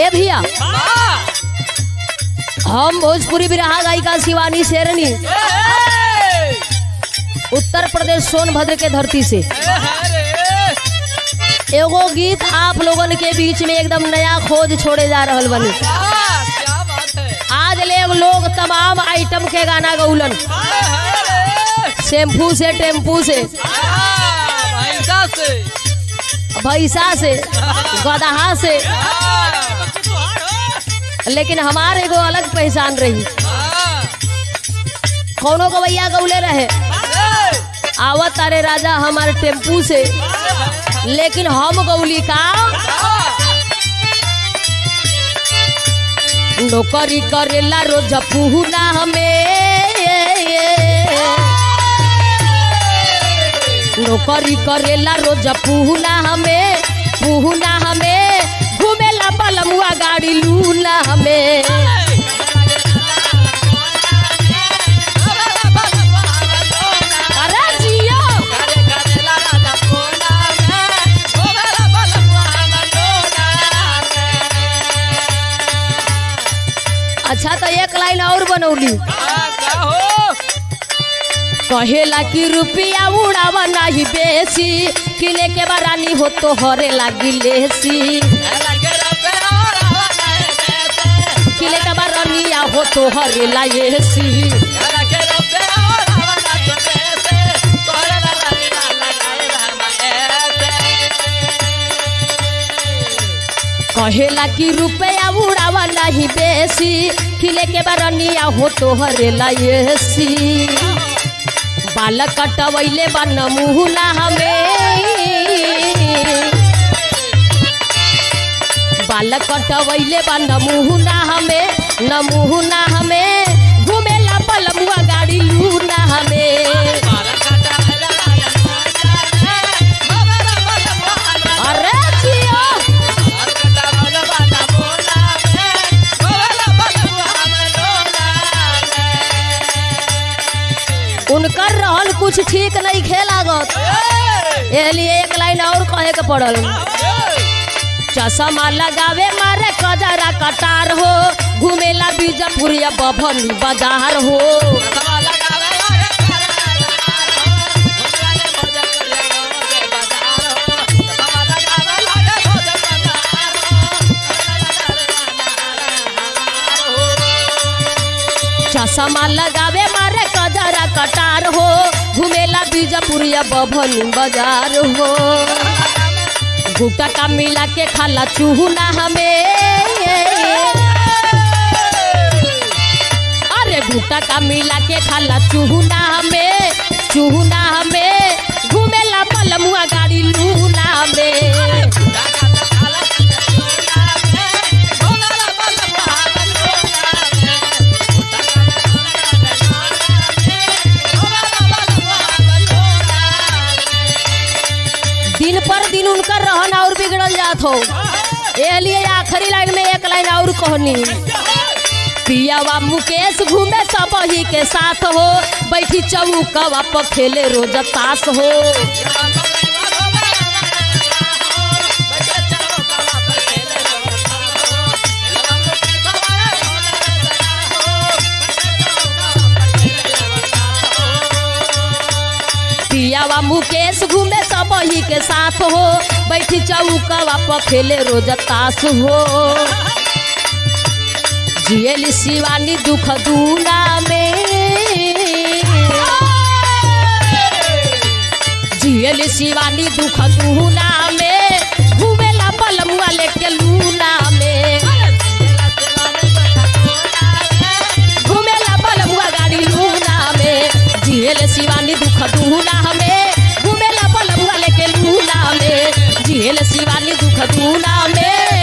भैया हम भोजपुरी बिरहा गायिका शिवानी शेरनी उत्तर प्रदेश सोनभद्र के धरती से एगो गीत आप लोगन के बीच में एकदम नया खोज छोड़े जा रहल बनी आज ले लोग तमाम आइटम के गाना गौलन शैम्पू से टेम्पू से भैंसा से गदहा से लेकिन हमारे एगो अलग पहचान रही कौनो को भैया गौले रहे आवत तारे राजा हमारे टेम्पू से लेकिन हम गौली का नौकरी करेला रोज पुहना हमें नौकरी करेला रोज पुहना हमें पुहना हमें घूमेला बलमुआ गाड़ी लूना हमें अरे जियो अच्छा तो एक लाइन और बनौली कहेला कि रुपया उड़ावा नहीं बेसी किले के बारानी हो तो हरे लागी लेसी किले के बारानिया हो तो हरे लाएसी कहेला कि रुपया उड़ावा नहीं बेसी किले के बारानिया हो तो हरे लाएसी बाल कटवैले बा नमूना हमें बाल कटवैले बा नमूना हमें नमूना हमें घूमेला पलमुआ गाड़ी लूना हमें अरे जियो उनकर रहन कुछ ठीक नहीं खेलागत ये लिए एक लाइन और कहे के पड़ल चश्मा लगावे मारे कजरा कटार हो घूमेला बीजापुर या बभनी बाजार हो चश्मा लगावे मारे कजरा कटार हो घूमेला बीजापुर या बभनी बाजार हो गुटा का मिला के खाला चूहना हमें अरे गुटा का मिला के खाला चूहना हमें चूहना हमें घूमेला पलमुआ गाड़ी लूना हमें दिन पर दिन उनकर रहन और बिगड़ल जात हो ये लिए आखिरी लाइन में एक लाइन और कहनी पियावा मुकेश घूमे सब ही के साथ हो बैठी चौकवा पर खेले रोज ताश हो पियावा मुकेश घूमे सब ही के साथ हो बैठी चौकवा पर खेले रोज ताश हो जियली शिवानी दुख दूना में जियली शिवानी दुख दूना में घूमेला पलमुआ लेके लूना में घूमेला पलमुआ गाड़ी लूना में जियल शिवानी दुख दूना हमें घूमेला पलमुआ लेके लूना में जियल शिवानी दुख दूना में